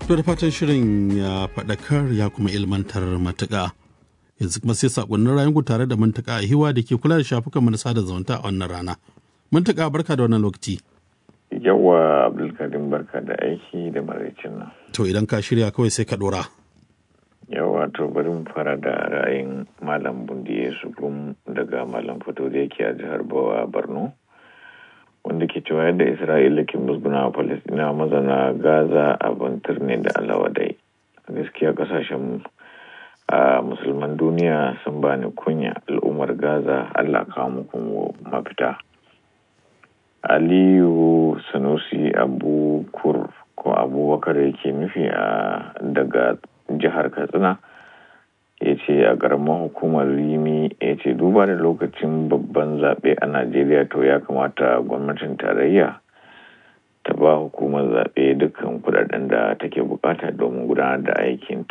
To da fatan shirin ya faɗakar ya kuma ilmantar matuƙa. Yanzu kuma sai saƙonnin rayuwar tare da mantaka a hiwa da ke kula da shafukan na sada zumunta a wannan rana. Mantaka barka da wannan lokaci. Yawa Abdulkarim barka da aiki da maraicin nan. To idan ka shirya kawai sai ka ɗora. Yawa to bari mu fara da ra'ayin Malam Bundiye Sugum daga Malam Fito da yake a jihar Bawa Borno. wanda ke cewa yadda isra'ila ke musguna a palestina mazana gaza abin turne da alawadai gaskiya kasashen a musulman duniya sun bani kunya al'ummar gaza allah kawo muku mafita aliyu sanusi abukur ko abubakar yake nufi a daga jihar katsina ya ce a ƙaramar hukumar rimi ya ce duba da lokacin babban zaɓe a najeriya to ya kamata gwamnatin tarayya ta ba hukumar zaɓe dukkan kudaden da take bukata domin gudanar da aikin